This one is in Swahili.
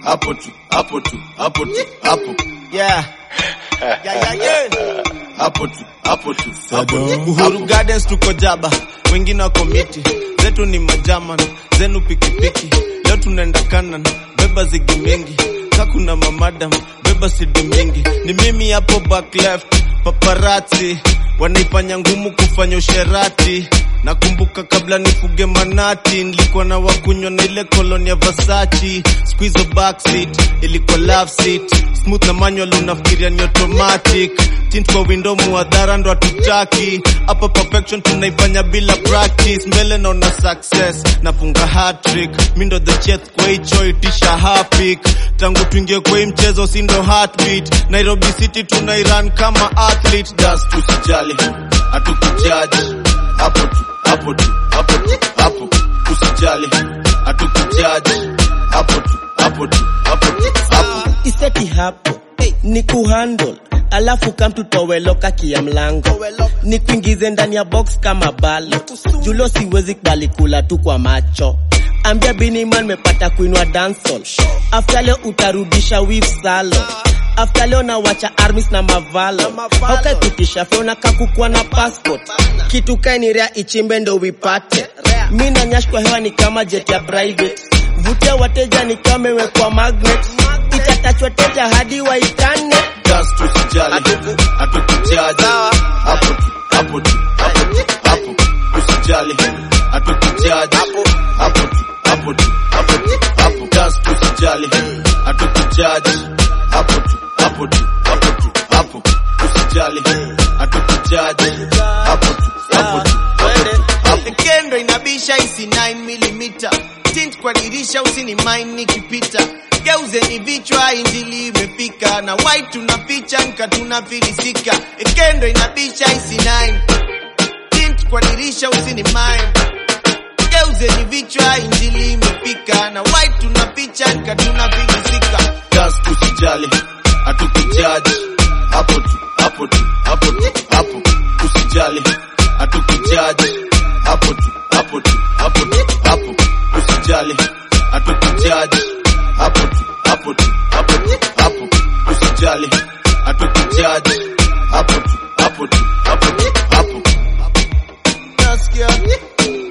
hapo tu hapo tu hapo tu hapo Yeah. Yeah, yeah, yeah. hapo tu hapo tu hapo tu Uhuru Gardens tuko jaba, wengine wako miti, zetu ni majaman, zenu pikipiki. Leo tunaenda kanan, beba zigi mingi, ka kuna mamadam, beba sidi mingi. Ni mimi hapo back left, paparazzi wanaifanya ngumu kufanya usherati. Nakumbuka kabla nifuge manati, nilikuwa na wakunywa na ile koloni ya Versace. Siku hizo backseat ilikuwa love seat, smooth na manual unafikiria ni automatic. Tint kwa window muadhara ndo hatutaki hapa, perfection tunaifanya bila practice. Mbele naona success, nafunga hat-trick, mi ndo the chef kwa hicho itisha hapik. Tangu tuingie kwa hii mchezo si ndo heartbeat. Nairobi City tunairan kama athlete. dust usijali hatukujaji hapo tu hapo tu hapo tu hapo usijali hatukujaji hapo tu hapo tu hapo tu hapo iseti hapo ni kuhandle alafu kamtutoweloka kia mlango ni kuingize ndani ya box kama balo julo siwezi kubali kula tu kwa macho ambia biniman mepata kuinua dansol after leo utarudisha wif salo after leo nawacha armis na mavalo haukaikutisha feona kakukua na passport kitu kainirea ichimbe ndo wipate mi na nyash kwa hewa ni kama jet ya private vutia wateja ni kama imewekwa magnet itatachwa teja hadi waitane dust usijali hatukujaji hapo tu hapo tu hapo tu hapo usijali hatukujaji hapo tu hapo tu hapo tu hapo dust usijali hatukujaji hapo tu hapo tu hapo tu hapo usijali hatukujaji hapo tu hapo tu hapo tu hapo Kendo inabisha isi 9 mm tint kwa dirisha usini mind nikipita geuzeni vichwa injili imefika na white tunaficha nka tunafilisika Kendo inabisha isi 9 tint kwa dirisha usini mind geuzeni vichwa injili imefika na white tunaficha nka tunafilisika dust usijali hatukujaji hapo tu hapo tu hapo tu hapo usijali hatukujaji hapo tu hapo tu hapo tu hapo usijali hatukujaji hapo tu hapo tu hapo tu hapo usijali hatukujaji hapo tu hapo tu hapo tu hapo Nasikia